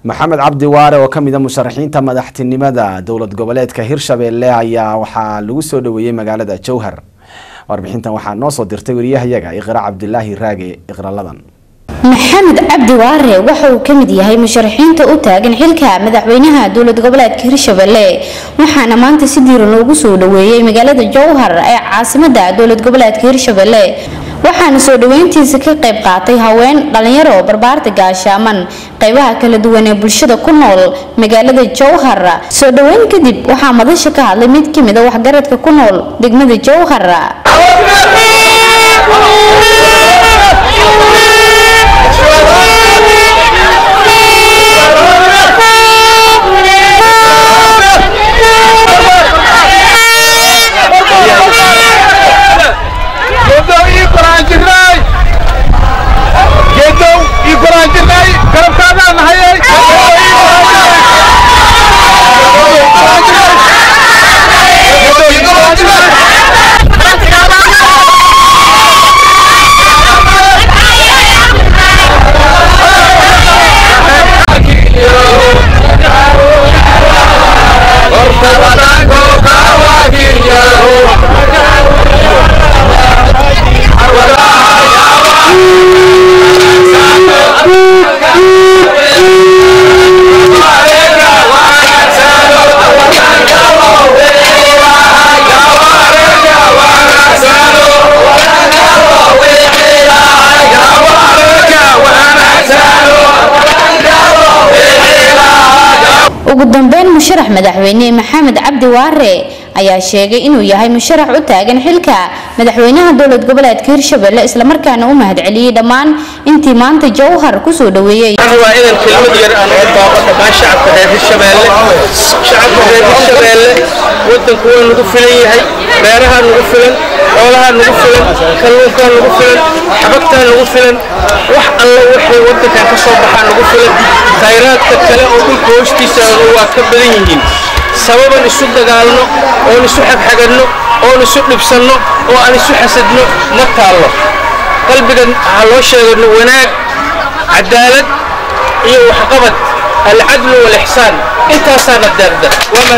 maxamed cabdi waare oo kamid a musharaxiinta madaxtinimada dowlad goboleedka hirshabelle ayaa waxaa lagu soo dhaweeyey magaalada jowhar warbixintan waxaa noo soo dirtay wariyahayaga iqra cabdilaahi raage iqraladan maxamed cabdi waare waxa uu kamid yahay musharaxiinta u taagan xilka madaxweynaha dowlad goboleedka hirshabelle waxaana maanta si diiran loogu soo dhaweeyey magaalada jowhar ee caasimada dowlad goboleedka hirshabelle waxaana soo dhaweyntiisa ka qayb qaatay haween dhalinyaro barbaarta gaashaaman qaybaha kala duwan ee bulshada ku nool magaalada jowhar soo dhaweyn kadib waxaa madasha ka hadlay mid kamid a waxgaradka ku nool degmada jowhar ugu dambeyn musharax madaxweyne maxamed cabdi waare ayaa sheegay inuu yahay musharax u taagan xilka madaxweynaha dowlad goboleedka hirshabelle islamarkaana u mahadceliyey dhammaan intii maanta jowhar kusoo dhaweeyey waa idan kelmad yar aan uga baaqo dhammaan shacabka reer hirshabelle shacabka reer hirshabelle wadanku waa nagu filan yahay beerahaa nagu filan xoolahaa nagu filan kalluunkaa nagu filan xabagtaa nagu filan wax alla waxay wadankan ka soo baxaa nagu filan khayraadka kale oo dhulka hoostiisa waa ka badan yihiin sababan isu dagaalno oon isu xagxaganno oon isu dhibsanno oo aan isu xasadno ma taallo qalbigan ha loo sheegano wanaag cadaalad iyo waxqabad alcadlu walixsaan intaasaana deerda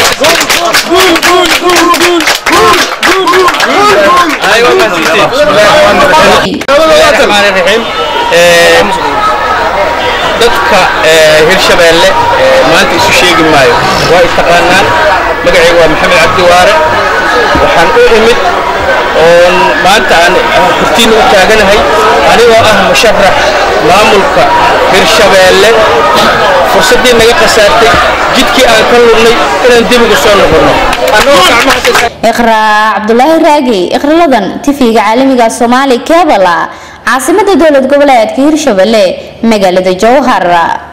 dadka hirshabelle maanta isu sheegi maayo waa i taqaanaan magacayga waa maxamed cabdi waare waxaan u imid oon maanta aan kurtiina u taaganahay anigoo ah musharax maamulka hirshabelle fursaddii naga khasaartay jidkii aan ka lugnay inaan debiga soo noqonno iqraa cabdulaahi raagi iqraladan tifiga caalamiga soomaali kebala caasimada dowlad goboleedka hirshabelle magaalada jowhar